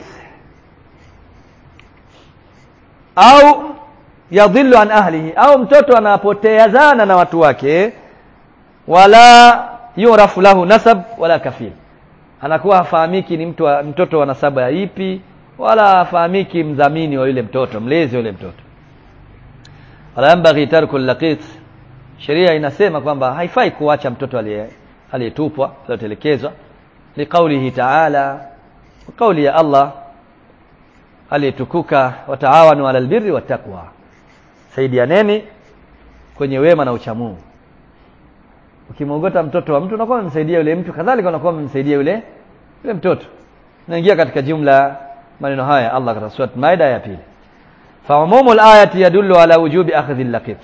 au yadhillu an ahlihi au mtoto anapoteazana na watu wake wala yurafu lahu nasab wala kafil anakuwa hafahamiki ni mtu wa, mtoto wa nasaba ya ipi wala hafahamiki mdhamini wa yule mtoto mlezi wa yule mtoto wala yambaghi tarku laqit sheria inasema kwamba haifai kuacha mtoto aliyetupwa aliyotelekezwa liqaulihi ta'ala kauli ya Allah aliyetukuka wataawanu ala albirri wattaqwa saidianeni kwenye wema na uchamungu ukimwogota mtoto wa mtu unakuwa umemsaidia yule mtu kadhalika unakuwa umemsaidia yule yule mtoto naingia katika jumla maneno haya Allah katika sura Maida ya pili fa umumu al-ayati yadullu ala wujubi akhdhi al-laqit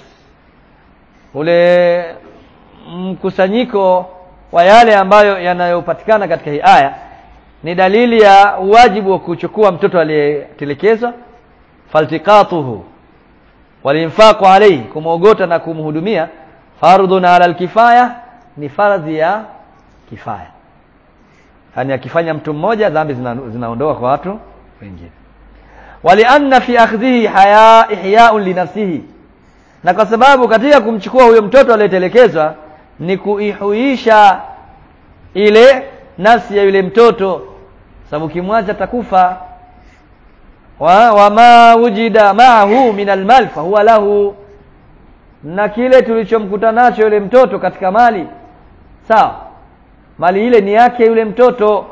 ule mkusanyiko wa yale ambayo yanayopatikana katika hii aya ni dalili ya wajibu wa kuchukua mtoto aliyetelekezwa faltiqatuhu walinfaqu alayhi kumwogota na kumhudumia fardhun ala alkifaya ni fardhi ya kifaya yani akifanya mtu mmoja dhambi zinaondoka kwa watu wengine walianna fi akhdhihi haya ihya'un li nafsihi na kwa sababu katika kumchukua huyo mtoto aliyetelekezwa ni kuihuisha ile nafsi ya yule mtoto sababu kimwacha takufa wa wama wujida ma'ahu min almal fa huwa lahu na kile tulichomkuta nacho yule mtoto katika mali sawa mali ile ni yake yule mtoto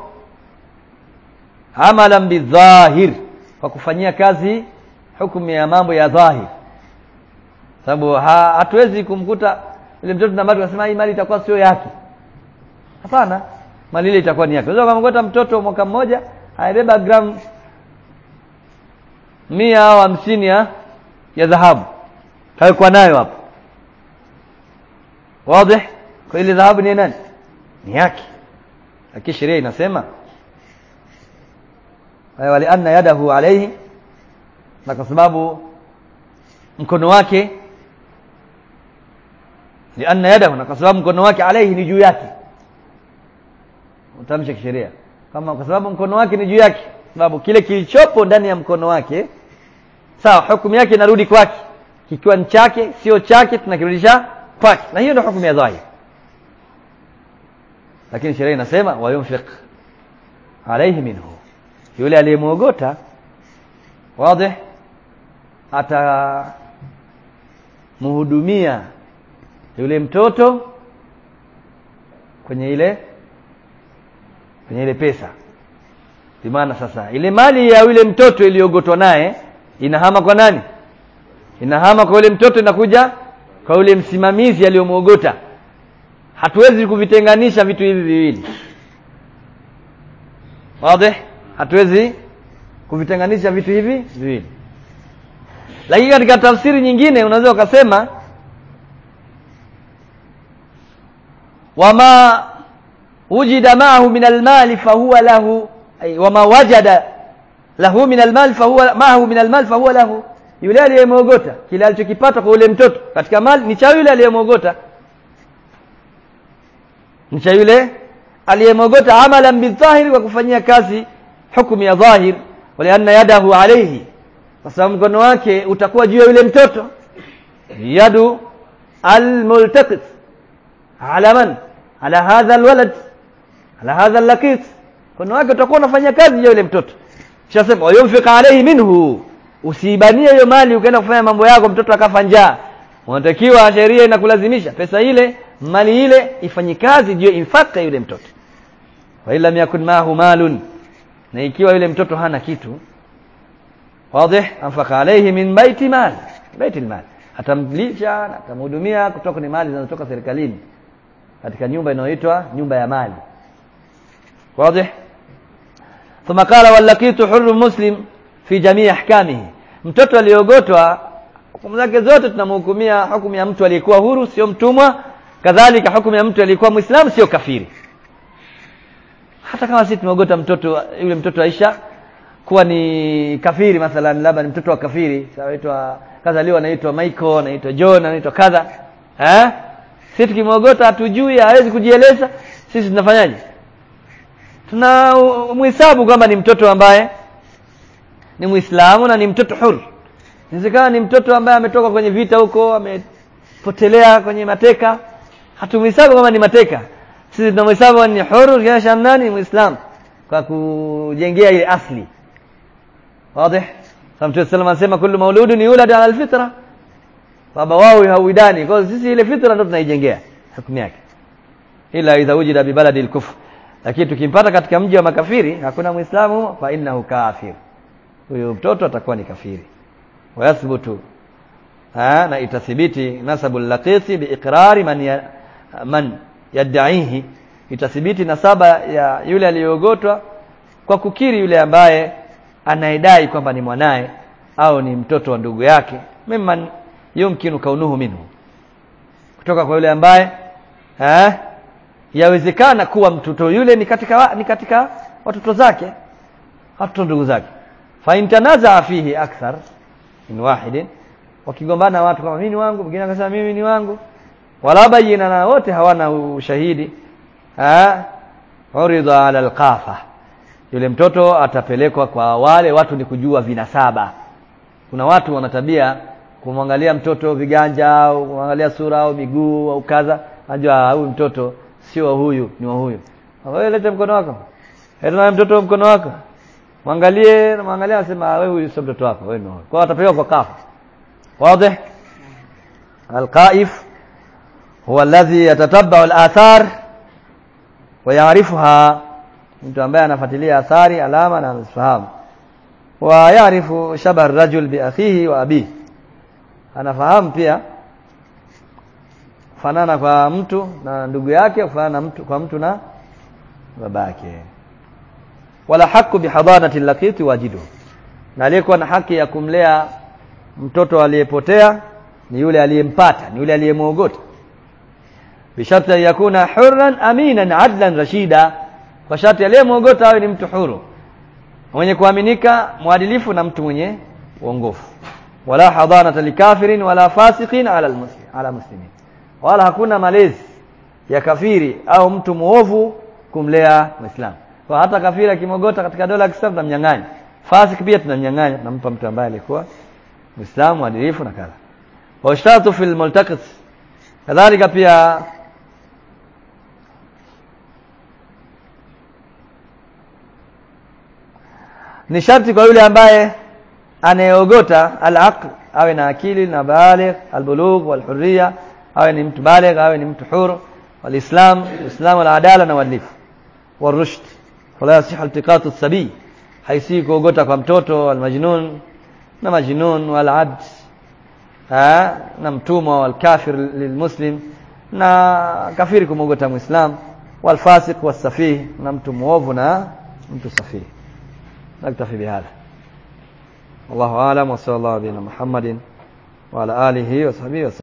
amalan bidhahir kwa kufanyia kazi hukumu ya mambo ya dhahir sababu ha, hatuwezi kumkuta yule mtoto na mali tunasema hii mali itakuwa sio yake hapana mali ile itakuwa ni yake unaweza kumkuta mtoto mwaka mmoja aibeba gram mia au hamsini ya ya dhahabu kawekwa nayo hapo wazi kwa ile dhahabu ni nani ni yake lakini sheria inasema wali anna yadahu alayhi na kwa sababu mkono wake lianna yadahu na kwa sababu mkono wake alayhi ni juu yake utamsha kisheria kama kwa sababu mkono wake ni juu yake sababu kile kilichopo ndani ya mkono wake sawa hukumu yake inarudi kwake kikiwa ni chake sio chake tunakirudisha kwake na hiyo ndio hukumu ya dhahir lakini sheria inasema wayunfiq alayhi minhu yule aliyemwogota wazi atamhudumia yule mtoto kwenye ile kwenye ile pesa maana sasa ile mali ya yule mtoto iliyogotwa naye inahama kwa nani inahama kwa yule mtoto inakuja kwa yule msimamizi aliyomwogota hatuwezi kuvitenganisha vitu hivi viwili wazi hatuwezi kuvitenganisha vitu hivi viwili lakini katika tafsiri nyingine unaweza ukasema wama wujida maahu min almali fahuwa lahu ay wama wajada lahu min almali fahuwa maahu min almali fahuwa lahu yule aliyemwogota kile alichokipata kwa yule mtoto katika mali ni cha yule aliyemwogota ni cha yule aliyemwogota amalan bidhahiri kwa kufanyia kazi hukumu ya dhahir walianna yadahu alayhi kwa sababu mkono wake utakuwa juu ya yule mtoto yadu almultaqit ala man ala hadha alwalad ala hadha allaqit mkono wake utakuwa unafanya kazi juu ya yule mtoto shasema wayunfiq alayhi minhu usiibanie hiyo mali ukaenda kufanya mambo yako mtoto akafa njaa unatakiwa sheria inakulazimisha pesa ile mali ile ifanye kazi juu infaka yule mtoto wa illa yakun maahu malun na ikiwa yule mtoto hana kitu wazi anfaka alayhi min baiti mal baiti mal atamlisha na atamhudumia kutoka kwenye mali zinazotoka serikalini katika nyumba inayoitwa nyumba ya mali wazi ثم قال واللقيت حر مسلم fi jamii ahkamihi mtoto aliogotwa hukumu zake zote tunamhukumia hukumu ya mtu aliyekuwa huru sio mtumwa kadhalika hukumu ya mtu aliyekuwa muislamu sio kafiri hata kama sisi tumeogota mtoto yule mtoto Aisha kuwa ni kafiri mathalan labda ni mtoto wa kafiri anaitwa kazaliwa anaitwa Michael anaitwa John anaitwa kadha eh sisi tukimwogota hatujui hawezi kujieleza sisi tunafanyaje tuna mhesabu kwamba ni mtoto ambaye ni muislamu na ni mtoto huru inawezekana ni mtoto ambaye ametoka kwenye vita huko amepotelea kwenye mateka hatumhesabu kama ni mateka sisi tunamhesabu ni huru kiasha nani ni muislamu kwa kujengea ile asli wazi Mtume sallam anasema kullu mauludun yulad ala alfitra baba wao hauidani kwa sisi ile fitra ndo tunaijengea hukumu yake ila idha wujida bi baladi al-kufr lakini tukimpata katika mji wa makafiri hakuna muislamu fa innahu kafir huyo mtoto atakuwa ni kafiri wayathbutu na itathibiti nasabu laqiti biiqrari man ya, man yadaihi itathibiti nasaba ya yule aliyeogotwa kwa kukiri yule ambaye anayedai kwamba ni mwanaye au ni mtoto wa ndugu yake mimman yumkinu kaunuhu minhu kutoka kwa yule ambaye eh yawezekana kuwa mtoto yule ni katika wa, ni katika watoto zake watoto ndugu zake fa intanaza fihi akthar min wahidin wakigombana watu kama mimi ni wangu mwingine akasema mimi ni wangu wala bayina na wote hawana ushahidi ha urida ala alqafa yule mtoto atapelekwa kwa wale watu ni kujua vinasaba kuna watu wana tabia kumwangalia mtoto viganja au kumwangalia sura au miguu au kadha anajua huyu mtoto sio wa huyu ni wa huyu wewe lete mkono wako leta mtoto mkono wako mwangalie na mwangalia anasema wewe huyu sio mtoto wako wewe ni huyu kwa atapelekwa kwa kafa wazi alqaif huwa alladhi yatatabba'u al-athar wa ya'rifuha mtu ambaye anafuatilia athari alama na anazifahamu wa ya'rifu shabah ar-rajul bi akhihi wa abihi anafahamu pia fanana kwa mtu na ndugu yake kufanana mtu kwa mtu na babake wala haku bihadanati laqiti wajidu na aliyekuwa na haki ya kumlea mtoto aliyepotea ni yule aliyempata ni yule aliyemwogota bisharti an yakuna hurran aminan adlan rashida kwa sharti aliyemwogota awe ni mtu huru mwenye kuaminika mwadilifu na mtu mwenye uongofu wala hadanata likafirin wala fasiqin ala almuslim ala muslimin wala hakuna malezi ya kafiri au mtu muovu kumlea muislamu kwa hata kafiri akimogota katika dola ya Kiislamu tunamnyang'anya fasik pia tunamnyang'anya tunampa mtu ambaye alikuwa muislamu adilifu na kadha wa ishtatu fil multaqit kadhalika pia ni sharti kwa yule ambaye anayeogota al-aql awe na akili na baligh al-bulugh wal-hurriya awe ni mtu baligh awe ni mtu huru wal-islam islam wal-adala na uadilifu wal-rushd wala yasihu iltiqatu as-sabi haisi kuogota kwa mtoto al-majnun na majnun wal-abd na mtumwa wal-kafir lilmuslim na kafiri kumogota muislam wal-fasiq was-safih na mtu muovu na mtu safih نكتفي بهذا والله أعلم وصلى الله على محمد وعلى آله وصحبه وسلم